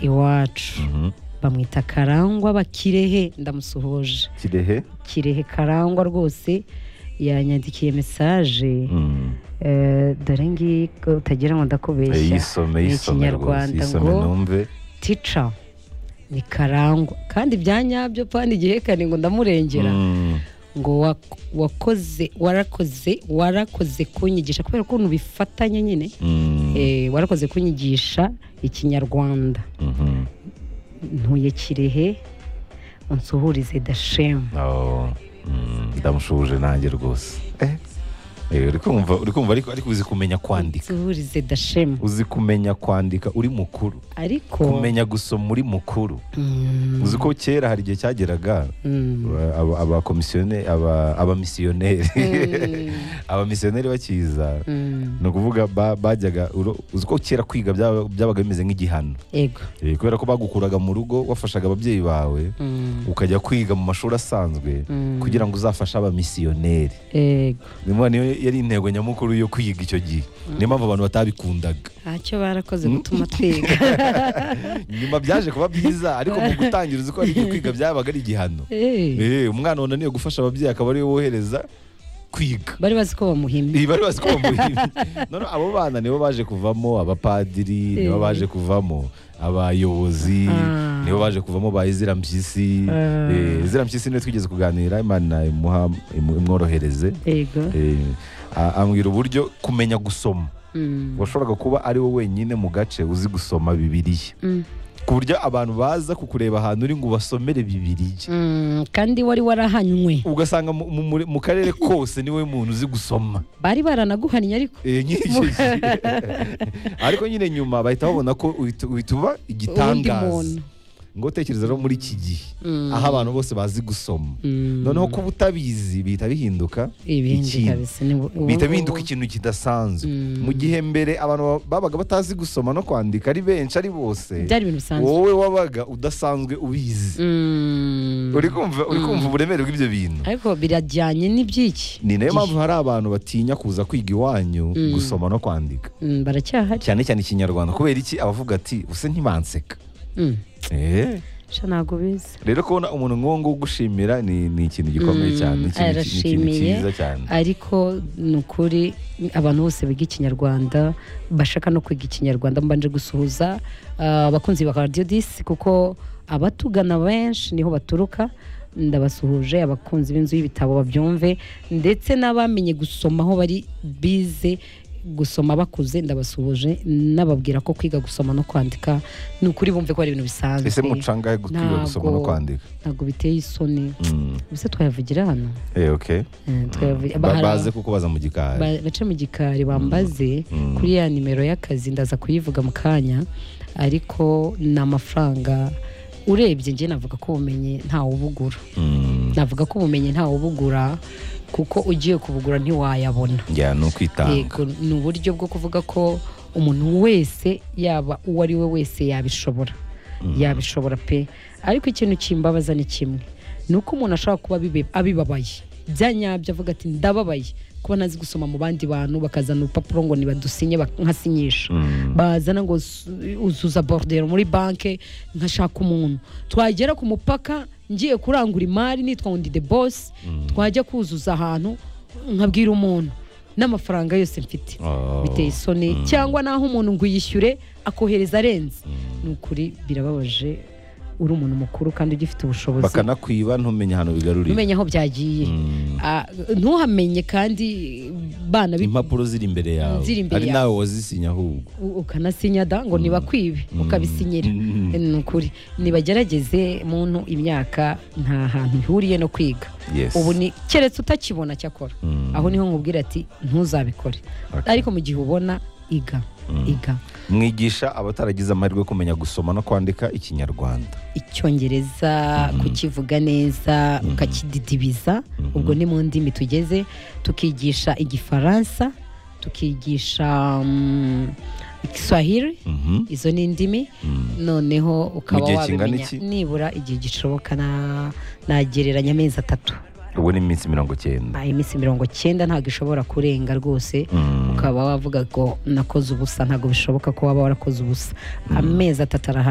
iwacu bamwita karangwa bakirehe ndamusuhuje kirehe kirehe karangwa rwose yanyandikiye mesaje Eh, dore ngiyi ko utagira ngo Eh, ndakubeshya yisome ni yisome rwose Ikinyarwanda yisome ngo- numve tica ni karangwa kandi bya nyabyo kandi igihekane ngo ndamurengera Mm, ngo wa- wakoze warakoze warakoze kunyigisha kubera ukuntu bifatanye nyine mm, Eh, warakoze kunyigisha ikinyarwanda mhm. ntuye kirehe unsuhurize dashemu Oh, mm, ndamushuje nanjye rwose Eh, eh, uri kumva uri kumva ariko ariko uzi kumenya kwandika unsuhurize dashemu uzi kumenya kwandika uri mukuru ariko kumenya gusoma uri mukuru Mm, uzi ko kera hari igihe cyageraga mm, aba- aba- abakomisiyone aba- abamisiyoneri Mm. abamisiyoneri bakiza mm, ni ukuvuga ba- bajyaga uro- uzi ko kera kwiga byaba- byabaga bimeze nk'igihano ego Eh, kubera ko bagukuraga mu rugo wafashaga ababyeyi bawe Mm, ukajya kwiga mu mashuri asanzwe Mm. kugira ngo uzafashe abamisiyoneri ego niyo yari intego nyamukuru yo kwiga icyo gihe niyo mpamvu abantu batabikundaga ntacyo barakoze gutuma twiga nyuma byaje kuba byiza ariko mu gutangira uzi ko hari igihe kwiga byabaga ari igihano Eh, Eh, umwana wananiwe gufasha ababyeyi akaba ariwe wohereza kwiga bari bazi ko bamuhimye Iyi bari bazi ko bamuhimye none abo bana nibo baje kuvamo abapadiri nibo Eh. baje kuvamo abayobozi Ah. nibo baje kuvamo ba izira mpyisi Ah. Eh, izira mpyisi niyo twigeze kuganira imana imuha imu- imworohereze ego Eh, a- ambwira uburyo kumenya gusoma Mm, washoboraga kuba ari we wenyine mu gace uzi gusoma bibiliya mm, ku buryo abantu baza kukureba ahantu uri ngo ubasomere bibiliya mm, kandi wari warahanywe ugasanga mu, mu, muri- mu karere kose niwe muntu uzi gusoma bari baranaguhannye ariko Eh, nyiri icyo gihe. ariko nyine nyuma bahita babona ko uhita uhita uba igitangaza muntu. ngo utekereza rero muri iki gihe Mm. aho abantu bose bazi gusoma Mm. noneho kuba utabizi bihita bihinduka ibindi ikintu. kabisa ni ubu- bihita ubu- bihinduka ikintu kidasanzwe Mm. mu gihe mbere abantu babaga batazi gusoma no kwandika ari benshi ari bose byari ibintu bisanzwe wowe wabaga udasanzwe ubizi Mm. uri kumva uri kumva uburemere bw'ibyo bintu ariko birajyanye n'iby'iki ni nayo Gihe. mpamvu hari abantu batinya kuza kwiga iwanyu Mm. gusoma no kwandika Mm, baracyahari cyane cyane ikinyarwanda kubera iki abavuga ati use ntibanseka Mm, Eh, sha ntabwo biza rero kubona umuntu nk'uwo nguwo ugushimira ni, ni ikintu gikomeye Mm, cyane ni ikintu- ni ikintu arashimiye. cyiza cyane ariko ni ukuri abantu bose biga ikinyarwanda bashaka no kwiga ikinyarwanda mbanje gusuhuza ah, abakunzi ba radiyo disi kuko abatugana benshi niho baturuka ndabasuhuje abakunzi b'inzu y'ibitabo babyumve ndetse n'abamenye gusoma aho bari bize gusoma bakuze ndabasuhuje n'ababwira ko kwiga gusoma no kwandika ni ukuri bumve ko ari ibintu bisanzwe ese mucangahe kwiga gusoma no Ntabwo. kwandika ntabwo biteye isoni Mm, bisa twayavugira hano eh, okay. Eh, twayavugira- Ba- hari- baze kuko baza mu gikari Ba- bace mu gikari bambaze kuri ya nimero y'akazi ndaza kuyivuga mu kanya ariko ni amafaranga urebye njye navuga ko ubumenyi ntawubugura Mm, navuga ko ubumenyi ntawubugura kuko ugiye kubugura ntiwayabona njyana ni ukwitanga yego ni uburyo bwo kuvuga ko umuntu wese yaba uwo ari we wese yabishobora yabishobora pe ariko ikintu kimbabaza ni kimwe ni uko umuntu ashobora kuba abibe- abibabaye bya nyabyo avuga ati ndababaye kuba ntazi gusoma mu bandi bantu bakazana urupapuro ngo nibadusinye bak- nkasinyisha Mm. bazana ngo s- uzuza borudero muri banki nkashaka umuntu twagera ku mupaka ngiye kurangura imari nitwa ngo ndi de bosi twajya kuzuza ahantu nkabwira umuntu n'amafaranga yose mfite Oh. biteye isoni cyangwa naho umuntu ngo uyishyure akohereza arenze ni ukuri birababaje uri umuntu mukuru kandi ugifite ubushobozi bakanakwiba ntumenye ahantu bigarurira umenye aho byagiye Mm. Ah, ntuhamenye kandi bana bi- impapuro ziri imbere yawe Ziri imbere ari yawe. nawe wazisinya ahubwo u- ukanasinya da ngo nibakwibe ukabisinyira Mm. ni ukuri nibagerageze muntu imyaka nta hantu ihuriye no kwiga Yes. ubu ni keretse utakibona cyakora Mm. aho niho nkubwira ati ntuzabikore Okay. ariko mu gihe ubona iga iga mwigisha abataragize amahirwe yo kumenya gusoma no kwandika ikinyarwanda icyongereza kukivuga neza ukakididibiza ubwo ni mu ndimi tugeze tukigisha igifaransa tukigisha mm, igiswahili Mhm. izo ni indimi noneho ukaba Mu gihe kingana wabimenya iki? nibura igihe gishoboka na- nagereranya amezi atatu ubu ni iminsi mirongo cyenda Ah, iminsi mirongo cyenda ntabwo ishobora kurenga rwose ukaba wavuga ngo nakoze ubusa ntabwo bishoboka ko waba warakoze ubusa amezi atatu arahari